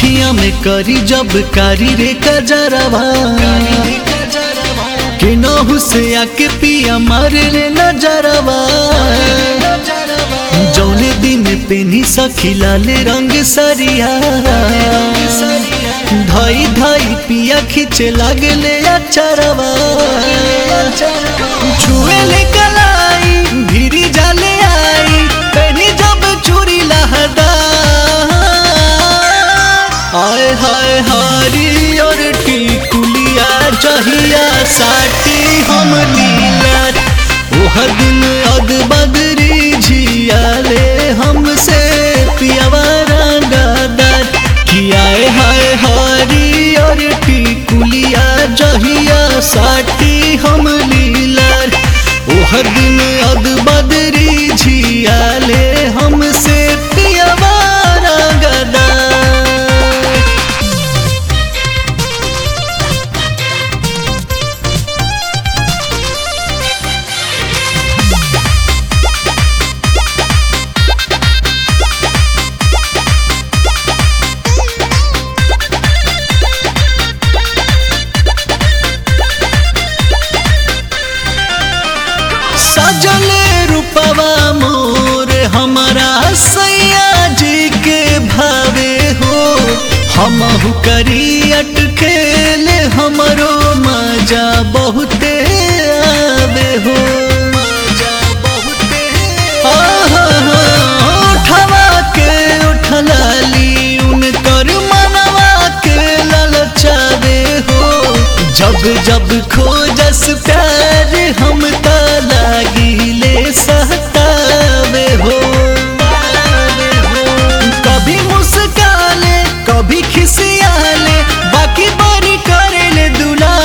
अखिया में करी जब कारी रे कजरवा के नहु से आके पिया मारे रे नजरवा जौने दिन पेनी सखी लाले रंग सरिया धाई धाई पिया खींचे लागले अचरवा छुए ले कलाई भीरी जाले आई पेनी जब चूरी लहदा आय हाय हारी और टिकुलिया जहिया साटी हम नीला ओह दिन अद बदरी झियाले हमसे पियावा रंगदार कियाए हाय हारी और टिकुलिया जहिया साटी हम लीलार ओह दिन अद बदरी झियाले हमसे पियावा रंगदार सजले रूपवा मोर हमारा सैया जी के भावे हो हमहु करी अटकेले हमरो मजा बहुते आवे हो मजा बहुते उठवा के उठलाली उनकर मनवा के ललचावे हो जब जब खोजस प्यार हम त लागिले सहतावे हो कभी मुस्काले कभी खिसियाले बाकी बारी करेले दुला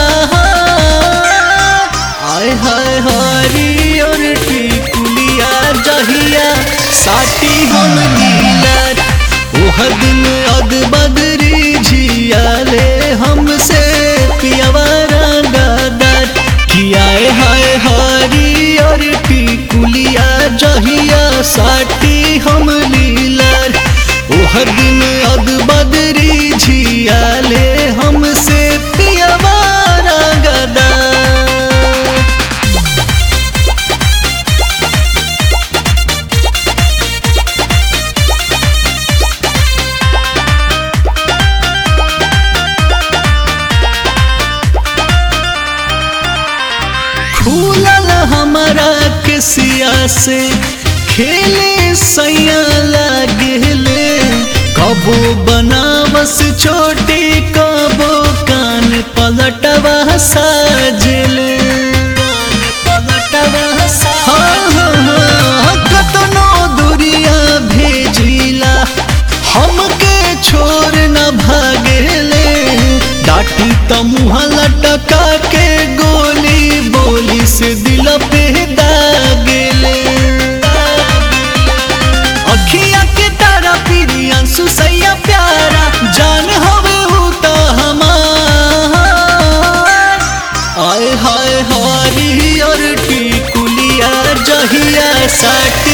आय हाय हारी और टिकुलिया जहिया साटी हम नीला ओह दिन अद बदरी झियाले हमसे पियावा रंगदार कियाए हाय हारी और टिकुलिया जहिया साटी हम लीलार ओह दिन अद बदरी झियाले हमसे पियावा रंगदार खुलल हमारा के सिया से खेले सैया लागेले कबो बनावस छोटी कबो कान पलटवा साजले हाँ, हाँ, हाँ, कतनो दुरिया भेजिला हमके छोड़ न भागेले डाटी त मुँह लटका के गोली बोली से दिल पे दागेले अखिया के तारा पीरी अंशु सैया प्यारा जान हवे हूँ तो हमार आय हाय हारी और टिकुलिया जहिया साट